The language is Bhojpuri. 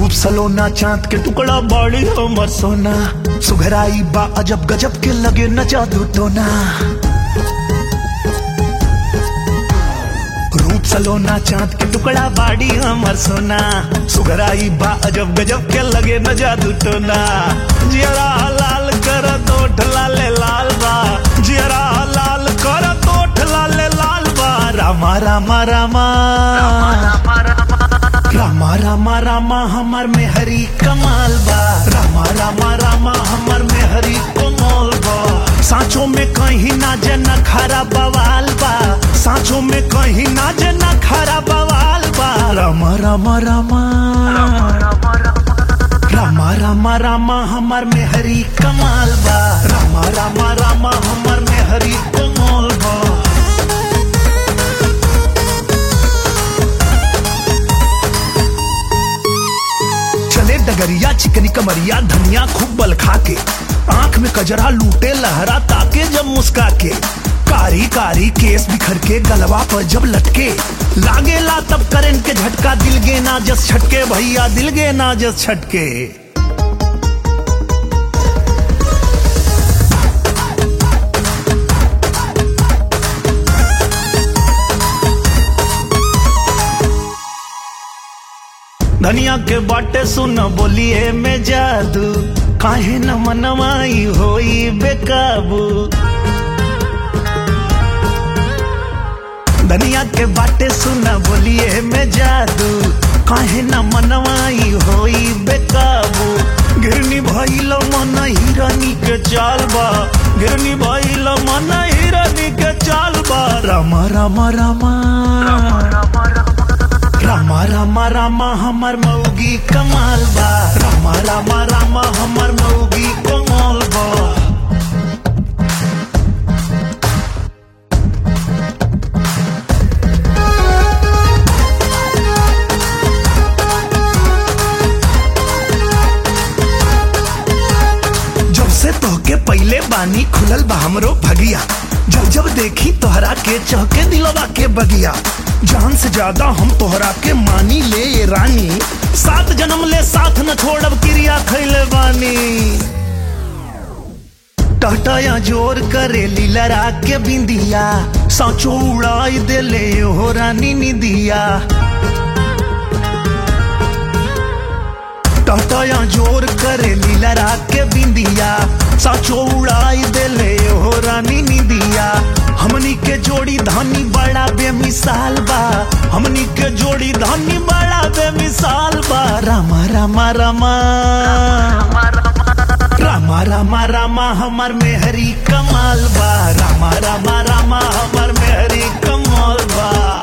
रूप सलोना चांद के टुकड़ा बड़ी हमर सोना सुघराई बा अजब गजब के लगे न जादू टोना रूप सलोना चांद के टुकड़ा बाड़ी हमर सोना सुघराई बा अजब गजब के लगे न जादू टोना जियरा लाल कर तोठ लाले लाल बा जियरा लाल कर तोठ लाले लाल बा रामा रामा रामा रामा रामा रामा हमर में हरी कमाल बा रामा रामा रामा हमर में हरी कमाल बा सांचो में कहीं ना जना खरा बवाल बा सांचो में कहीं ना जना खरा बवाल बा रामा रामा रामा रामा रामा रामा हमर में हरी कमाल बा रामा रामा रामा हमर में हरी कमाल बा चले डगरिया चिकनी कमरिया धनिया खूब बल खा के आंख में कजरा लूटे लहरा ताके जब मुस्का के कारी कारी केस बिखर के गलवा पर जब लटके लागेला तब करंट के झटका दिल गे ना जस छटके भैया दिल गे ना जस छटके धनिया के बाटे सुन बोलिए में जादू काहे न मनवाई होई बेकाबू धनिया के बाटे सुन बोलिए में जादू काहे न मनवाई होई बेकाबू गिरनी भइल मन हिरनी के चाल बा गिरनी भइल मन हिरनी के चाल बा रामा रामा रामा रामा रामा रामा हमर मौगी कमाल बा रामा रामा रामा हमर मौगी कमाल बा जब से तोहके पहले बानी खुलल बा हमरो भगिया जब जब देखी तोहरा के चहके दिलवा के बगिया जान से ज्यादा हम तोहरा के मानी ले ये रानी सात जन्म ले साथ न छोड़ब क्रिया खैले बानी टहटया जोर करे लीलरा के बिंदिया साचो उड़ाई देले हो रानी निदिया टहटया जोर करे लीलरा के बिंदिया साचो उड़ाई देले हो रानी निदिया हमनी के जोड़ी धानी बड़ा बेमिसाल बा हमनी के जोड़ी धानी बड़ा बेमिसाल बा रामा रामा रामा रामा रामा रामा हमर में हरी कमाल बा रामा रामा रामा हमर में हरी कमाल बा